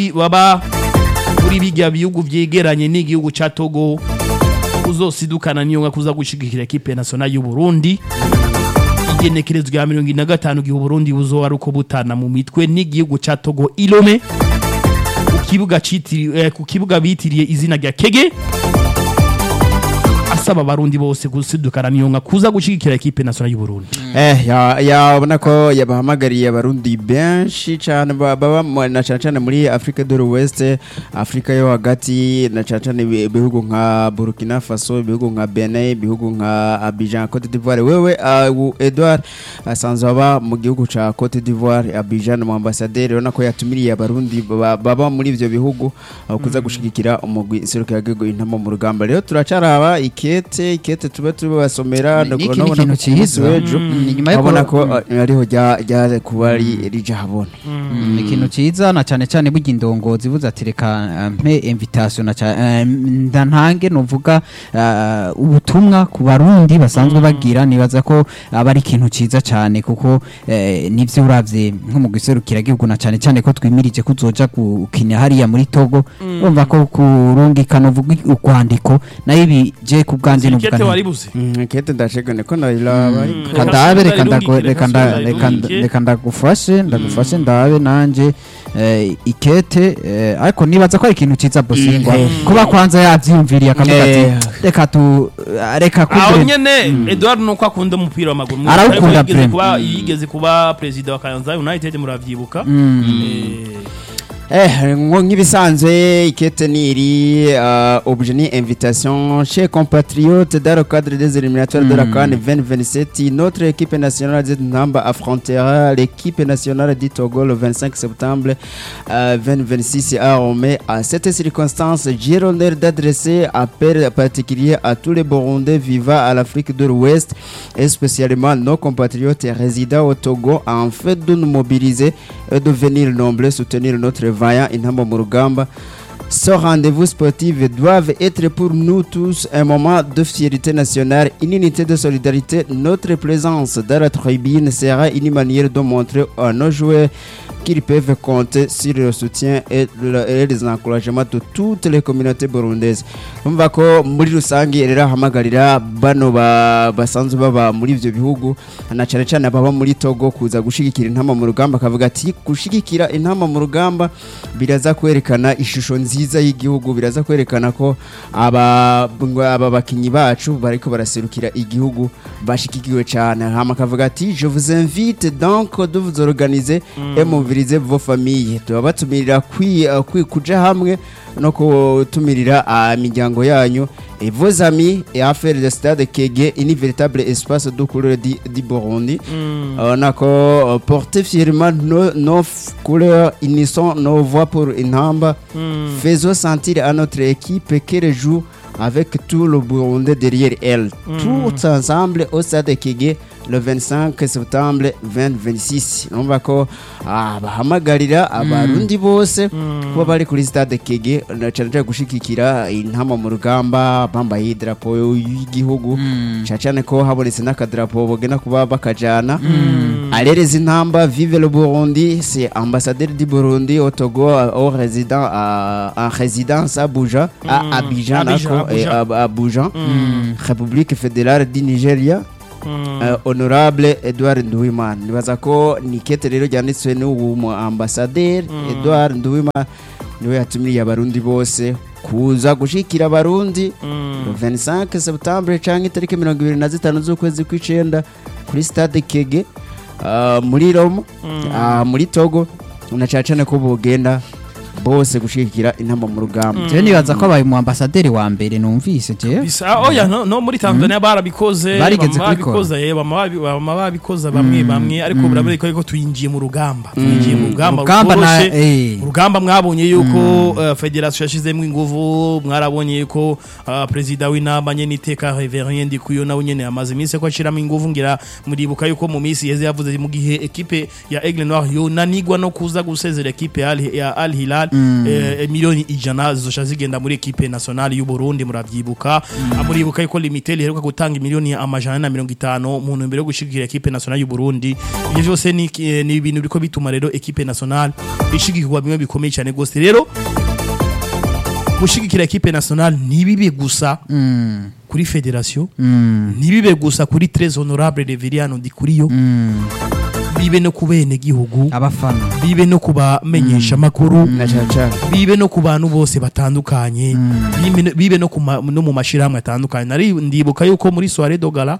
baba muri bijya bihugu vyegeranye n'igihugu ca Togo uzosidukana niyo nka kuza gushigikira equipe nationale y'u Burundi igenekerezo rya mirongo ine na gatanu gihe Burundi buzoba ari uko butana mu mitwe n'igihugu ca Togo Ilome ku kibuga citiriwe eh, ku kibuga bitiriye izina rya Kege asaba abarundi bose gusidukana niyo nka kuza gushigikira equipe nationale y'u Burundi Eh, ya- yabona ko yabahamagariye abarundi benshi cyane ba- baba mu- na cyane cyane muri Afrika de l'Ouest, Afrika yo hagati na cyane cyane ibi- ibihugu nka Burkina Faso, ibihugu nka Benin, ibihugu nka Abidjan, Cote d'Ivoire. Wewe uh, u- Edouard asanzwe aba mu gihugu ca Cote d'Ivoire, Abidjan mu ambassadeur urabona ko yatumiriye abarundi baba baba muri ivyo bihugu uh, kuza gushigikira umugwi iseruka yagigo intama mu rugamba. Rero turacaraba ikete, ikete tube tubasomera Ni ikindi kintu ciza. Mm, inyuma yo urabona ko- ko uh, ariho rya rya kuba ri- rija habona Mm, ikintu ciza na cane cane burya indongozi buza ati reka eh, mpe invitation na ca- eh, ndantange novuga eh, ubutumwa ku barundi basanzwe bagira nibaza ko aba ari ikintu ciza cane kuko eh, nivyo uravye nko mu giserukira gihugu na cane cane ko twimirije kuzoja gukina hariya muri Togo urumva ko kurungika novuga urwandiko nayo ibi je ku bwanje novuga Sirikete nti- waribuze Mm, kete ndashegane ko nayiraba ariko reka ndabe reka ndagu- Reka reka nda- sura reka nda- irungike. reka ndagufashe ndagufashe ndabe nanje eh, ikete eh, ariko nibaza ko ari ikintu ciza bosingwa kuba kwanza yavyiyumviriye akavuga ati Eh. reka tu reka aho kumbe nyene Edouard nuko akunda umupira w'amaguru Arawukunda Ariko yigeze Prem. kuba yigeze kuba president wa Kayanza United muravyibuka Eh, Eh, nko nk'ibisanzwe ikete niri uh, objet ni invitation chez compatriotes dans le cadre des éliminatoires de la CAN 2027 notre équipe nationale de Namba affrontera l'équipe nationale du Togo le 25 septembre euh, 2026 à Rome à cette circonstance j'ai l'honneur d'adresser appel particulier à tous les Burundais vivant à l'Afrique de l'Ouest et spécialement nos compatriotes résidant au Togo afin de nous mobiliser et de venir nombreux soutenir notre vaillant Inhamba Murugamba. Ce rendez-vous sportif doivent être pour nous tous un moment de fierté nationale, une unité de solidarité. Notre présence dans la tribune sera une manière de montrer à nos joueurs qu'ils peuvent compter sur le soutien et, le- et les encouragements de toutes les communautés burundaises. Umva ko muri rusange rero ahamagarira bano ba- basanzwe baba muri ivyo bihugu na cyane cyane ababa muri Togo kuza gushigikira intama mu rugamba akavuga ati gushigikira intama mu rugamba biraza kwerekana ishusho nziza y'igihugu biraza kwerekana ko aba ngo aba bakinyi bacu bariko baraserukira igihugu bashigikiwe cyane hama akavuga ati je vous invite donc de vous organiser et mobiliser vos familles tubabatumirira kwi, uh, kwi kuja hamwe no kutumirira uh, imiryango yanyu et vos amis et à faire le stade Kege une véritable espace de couleur du, du Burundi on a ko porter fièrement nos, nos f- couleurs unissons nos voix pour une hamba faisons sentir à notre équipe qu'elle joue avec tout le Burundi derrière elle tous ensemble au stade Kege le 25 septembre 2026 numva ko ah, bahamagarira abarundi bose kuba bari kuri stade Kege na cyane cyane gushigikira intama mu rugamba bambaye idarapo y'igihugu cyane cyane ko habonetse n'akadarapo bagena kuba bakajana arereza intamba vive le Burundi c'est ambassadeur du Burundi au Togo euh, au résident à- en résidence à Abuja à Abidjan Abidjan, nako, et Abuja. à Abuja République fédérale du Nigeria Uh, honorable Edouard Nduwimana nibaza ko ni kete rero ryanditswe n'ubu mu ambassadeur Edouard Nduwimana niwe yatumiriye abarundi bose kuza gushikira abarundi le 25 septembre canke itariki mirongo ibiri na zitanu z'ukwezi kw'icenda kuri stade Kege uh, muri Roma uh, muri Togo na cane cane ko bogenda bose gushigikira intama mu rugamba je nibaza ko abaye mu ambasaderi wa mbere numvise je bisa oya no, no muri Tanzania barabikoze Barigeze bama kubikora. babikoze eh, bama babi- bama babikoze bamwe bamwe ariko biraboneka yuko twinjiye mu rugamba twinjiye mu rugamba Urugamba na- rutoroshe. eh. urugamba mwabonye yuko uh, federation yashizemo inguvu mwarabonye yuko uh, perezida w'inama nyene iteka Reverien Ndikuyo nawe nyene amaze iminsi ko ashiramo inguvu ngira muribuka yuko mu minsi yeze yavuze mu gihe ekipe ya Aigle Noir yo nanigwa no kuza gusezera ekipe ya Al- ya Al Hilal eh, miliyoni ijana zizosha zigenda muri ekipe nationale y'u Burundi muravyibuka Ah, muribuka yuko limitel iheruka gutanga miliyoni amajana na mirongo itanu mu ntumbero yo gushigikira ekipe nationale y'u Burundi ivyo vyose ni eh, ni ibintu biriko bituma rero ekipe nationale ishigikirwa bimwe bikomeye cyane gose rero gushigikira ekipe nationale ntibibe gusa kuri federation ntibibe gusa kuri tres honorable Reveriano Ndikuriyo bibe no ku bene gihugu abafana bibe no kubamenyesha makuru na cyane cyane bibe no ku bantu bose batandukanye bibe no- bibe no ku ma- no mu mashirahamwe atandukanye nari ndibuka yuko muri soirée dogala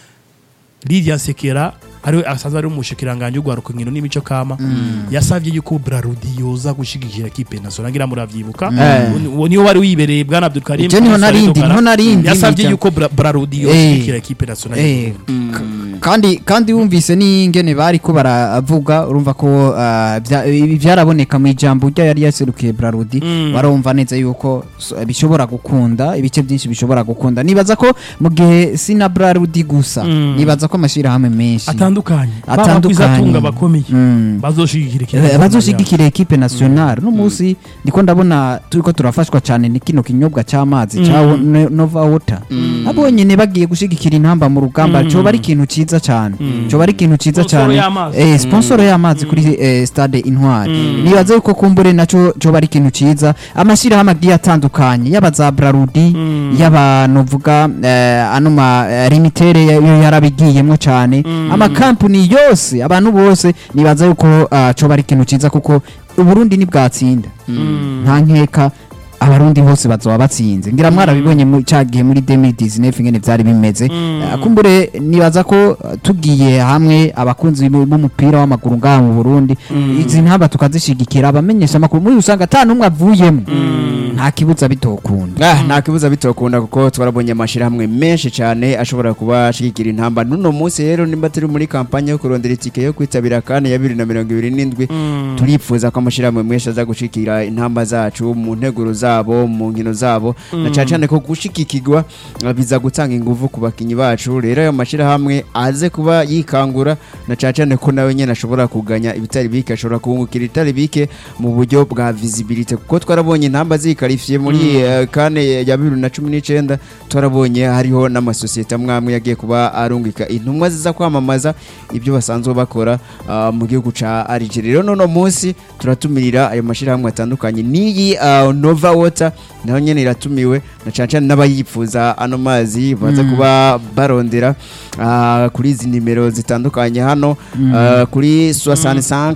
Lydia Sekera ariwe asanzwe ari umushikiranganje ugwaruka nkino n'imico kama yasavye yuko Brarudi yoza gushigikira equipe nationale ngira muravyibuka Eh. uwo niyo wari wibereye bwana Abdul Karim Ivyo niho muri soirée narindi, Dogala. niho narindi, yasavye nica. yuko Bra- Brarudi yoshigikira equipe nationale Eh, k- kandi kandi wumvise n'ingene bari ko baravuga urumva ko ah, bya- ibi byaraboneka mu ijambo rya yari yaserukiye Brarudi barumva neza yuko so- bishobora gukunda ibice byinshi bishobora gukunda nibaza ko mu gihe sina Brarudi gusa nibaza ko amashirahamwe menshi atandukanye Atandukanye. batunga bakomeye Mm. bazoshigikira equipe Eh, nationale bazoshigikira ekipe nationale no munsi ndiko ndabona turiko turafashwa cyane ni kino kinyobwa cy'amazi cya wo- no- Nova Water abo nyene bagiye gushigikira intamba mu rugamba cyo bari ikintu ciza cyane cyo bari ikintu ciza Sponsor cyane y'amazi. eh sponsor y'amazi kuri eh, stade Intwari nibaze yuko kumbure naco cyo bari ikintu ciza amashirahamwe agiye atandukanye yaba za Brarudi yaba novuga eh, ano ma eh, limitere yo yarabigiyemo cyane amakampani yose abantu bose nibaza yuko ah, cyo bari ikintu ciza kuko uburundi ntibwatsinda nta nkeka abarundi bose bazoba batsinze ngira mwarabibonye mu cyagihe muri 2019 ingene byari bimeze Ah, kumbure nibaza ko ah, tugiye hamwe abakunzi b'u- b'umupira w'amaguru ngaha mu Burundi izi ntamba tukazishigikira abamenyesha amakuru muri usanga ata numwe avuyemo nta kibuza bitokunda Ah, nta kibuza bitokunda kuko twarabonye amashirahamwe menshi cyane ashobora kuba ashigikira intamba n'uno munsi rero nimba turi muri kampanye yo kurondera itike yo kwitabira kane ya bibiri na mirongo ibiri n'indwi turipfuza ko amashirahamwe menshi aza gushikira intamba zacu mu nteguro zabo mu nkino zabo na cyane cyane ko gushigikirwa ah, biza gutanga ingufu ku bakinyi bacu rero ayo mashirahamwe aze kuba yikangura na cyane cyane ko nawe nyene ashobora kuganya ibitari bike ashobora kungukira ibitari bike mu buryo bwa visibility kuko twarabonye intamba zikarifiye muri eh, kane ya bibiri na cumi n'icyenda twarabonye hariho n'amasosiyete amwe amwe yagiye kuba arungika intumwa ziza kwamamaza ibyo basanzwe bakora ah, mu gihugu ca Algeria rero nono munsi turatumirira ayo mashirahamwe atandukanye n'iyi ah, Nova Water nayo nyene iratumiwe na cyane cyane n'abayipfuza ano mazi baza kuba barondera ah, kuri izi nimero zitandukanye hano ah, kuri 65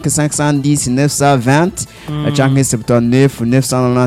510 920 canke 79 994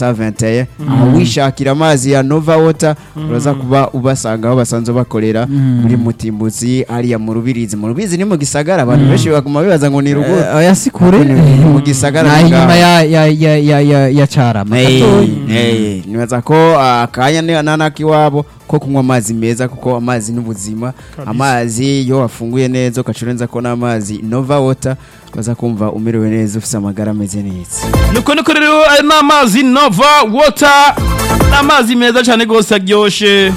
421 aho wishakira amazi ya Nova Water uraza kuba ubasanga aho basanzwe bakorera muri Mutimbuzi hariya mu Rubirizi mu Rubirizi ni mu gisagara abantu benshi baguma bibaza ngo ni rugo oya si kure Ni mu gisagara na ni inyuma ngaho. ya ya ya ya ya, ya carama gatoya. Hey, nibaza ko akanya ni nanaki wabo ko kunywa amazi meza kuko amazi n'ubuzima amazi iyo wafunguye neza ukacurenza ko n'amazi Nova Water baza kumva umerewe neza ufite amagara ameze neza nuko nuko rero aya ni amazi nova wota ni amazi meza cyane rwose aryoshye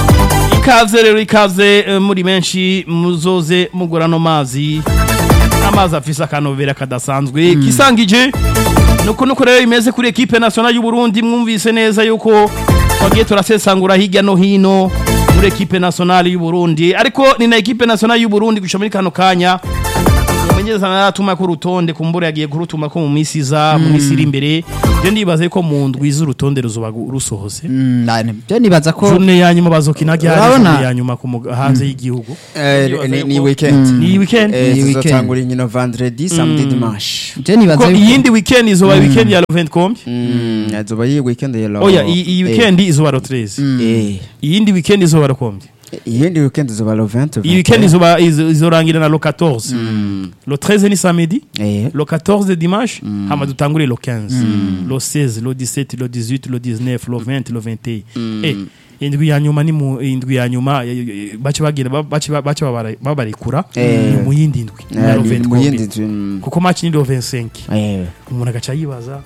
ikaze rero ikaze eh, muri benshi muzoze mugura ano mazi amazi afise akanovera kadasanzwe kisangije nuko nuko rero imeze kuri ekipe nationale y'u Burundi mwumvise neza yuko twagiye turasesangura hirya no hino muri ekipe nationale y'u Burundi ariko ni na ekipe nationale y'u Burundi gushika muri kano kanya umumenyereza naratuma ko urutonde kumbura yagiye kurutuma ko mu minsi iza mu minsi iri imbere je ndibaze ko mu ndwi z'urutonde ruzoba gu- rusohose Mm, na- byo nibaza ko journée ya nyuma bazokina ryari Urabona? journée ya nyuma ku muga- hanze y'igihugu Eh, Ndibaza ni- ni yuko- weekend ni weekend Eh, Ni weekend. tuzotangura inkino vendredi samedi dimanche byo nibaza ko yuko iyindi weekend izoba weekend ya le 20 combien Mm, azoba iyi weekend ya lo- oya iyi iyi eh, weekend izoba le 13 eh, iyindi weekend izoba le combien iyindi weekend izoba lo 20 iyi weekend izoba izo- izorangira na le 14 le 13 ni samedi eh le 14 dimanche hama dutangure le 15 le 16 le 17 le 18 le 19 le 20 le 21 eh indwi ya nyuma ni mu indwi ya nyuma eh, eh, bace bagira ba- bace ba- bace babara- babarekura Eh. ni mu yindi ndwi eh, ya le ni 20 mu yindi combien. nzu, mm, kuko match ni le 25 eh umuntu agaca yibaza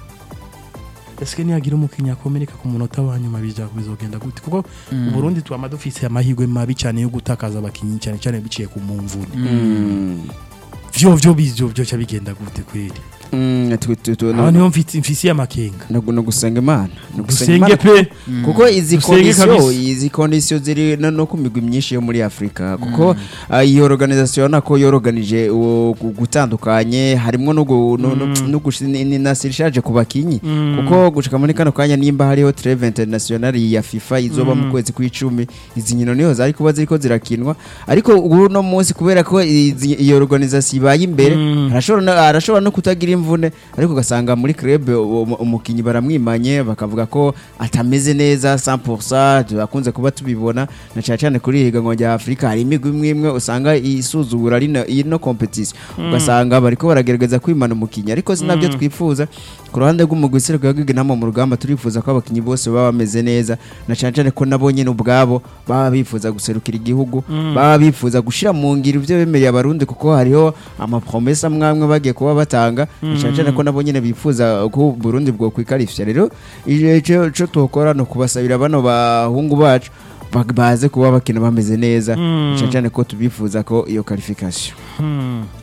ese niyagira umukinnyi akomereka ku munota wa nyuma bija bizogenda gute kuko uburundi twama dufise amahirwe mabi cyane yo gutakaza abakinnyi cyane cyane biciye ku mumvuni mm. vyo vyo bizyo byo bigenda gute kweli Mm, tu- tu- tu- aho niho mfite mfisiye amakenga no no gusenga imana no dusenge Imana pe kuko izi Dusenge kondisiyo kabisa. izi kondisiyo ziri no no ku migwi myinshi yo muri afurika kuko ah, iyi organization nako yoroganije uwo gu- gutandukanye harimo no gu- no- no- no gushi- ni- ni na sirishaje ku bakinyi kuko gushika muri kano kanya nimba hariho treve international ya FIFA izoba mu kwezi kw'icumi izi nkino niho zari kuba ziriko zirakinwa ariko ubu no munsi kubera ko izi- iyi organization ibaye imbere Mm. arashobora no- arashobora no kutagira imvune ariko ugasanga muri club uwo- umukinyi baramwimanye bakavuga ko atameze neza 100% tubakunze kuba tubibona na cyane cyane kuri higanwa rya Afrika hari imigwi imwe imwe usanga isuzugura ari no- ino competition ugasanga bariko baragerageza kwimana umukinyi ariko sinabyo twifuza ku ruhande rw'umugwi sereko yagiga inama mu rugamba turifuza ko abakinyi bose baba bameze neza na cyane cyane ko nabo nyine ubwabo baba bifuza guserukira igihugu baba bifuza gushira mu ngiro ibyo bemereye abarundi kuko hariho amapromesa amwe bagiye kuba batanga na cyane cyane ko nabo nyine bifuza ko Burundi bwo kwikarifya rero icyo cyo tukora no kubasabira bano bahungu bacu ba- baze kuba bakina bameze neza Mm. na cyane cyane ko tubifuza ko iyo qualification Hmm.